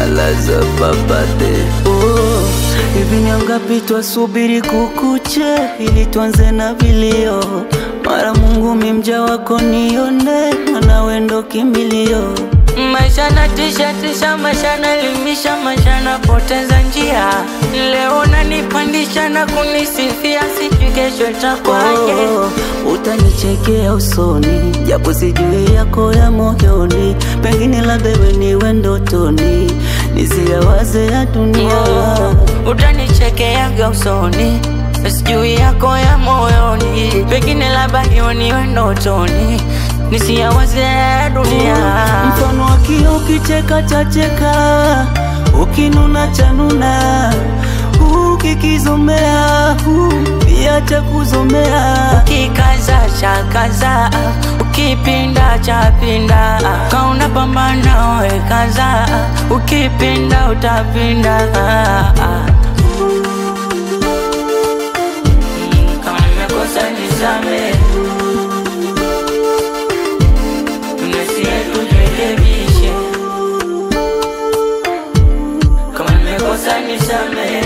alaza papate Oh, hivi ni ngapi twasubiri kukuche ili tuanze na vilio? Mara Mungu mimja wako nione, mwana wendo kimbilio. Maisha na tisha tisha, maisha na limisha, maisha na poteza njia. Leo nanipandisha na kunisifia, sijui kesho itakwaje. Oh, utanichekea usoni, japo sijui yako ya moyoni, pengine labda wewe niwe ndotoni, nisiyawaze ya dunia. Oh, utanichekeaga usoni sijui yako ya moyoni, pengine labda hiyo niwe ndotoni, nisiyawaze ya dunia. Mfano wa kio ukicheka chacheka, ukinuna chanuna, ukikizomea pia cha kuzomea. Ukikaza cha kaza, ukipinda cha pinda, kauna pambana we kaza, ukipinda utapinda. Mm, Kama nimekosa nisamehe, tunasie tujirekebishe. Kama nimekosa nisamehe,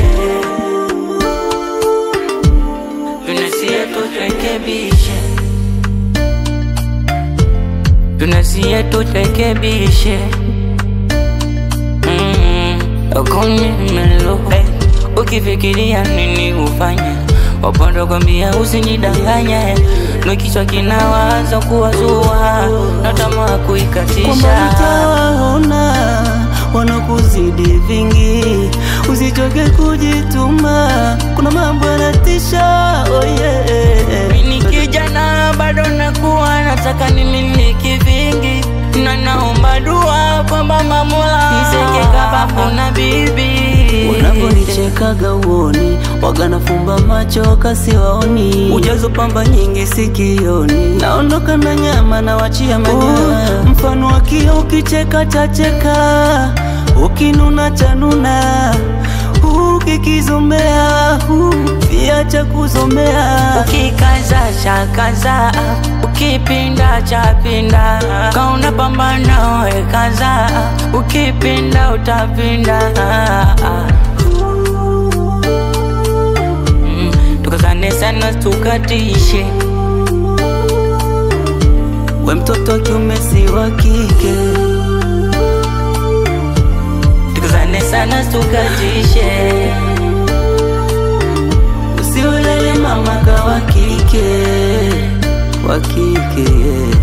tunasie tujirekebishe. Tunasie tujirekebishe. Mm, ukunimelo ukifikiria nini ufanye wapondo kwambia usinidanganye no kichwa kinawaza kuwazua na tamaa kwamba kuikatisha utawaona wanakuzidi vingi, usichoke kujituma, kuna mambo yanatisha. Oh yeah. Mimi ni kijana bado nakuwa nataka nimiliki vingi na naomba dua kwamba Mola niseke kababu na bibi Unaponichekaga uoni, waga nafumba macho kasiwaoni, ujazo pamba nyingi sikioni, naondoka na nyama na wachia manyoya. Mfano wa kio ukicheka chacheka, ukinuna chanuna, ukikizomea pia cha kuzomea. Ukikaza cha kaza, ukipinda cha pinda, kauna pambana we kaza, ukipinda utapinda. Mm, Tukazane sana tukatishe, We mtoto wa kiume si wa kike, tukazane sana tukatishe. usiulele mama ka wa kike, wa kike yeah.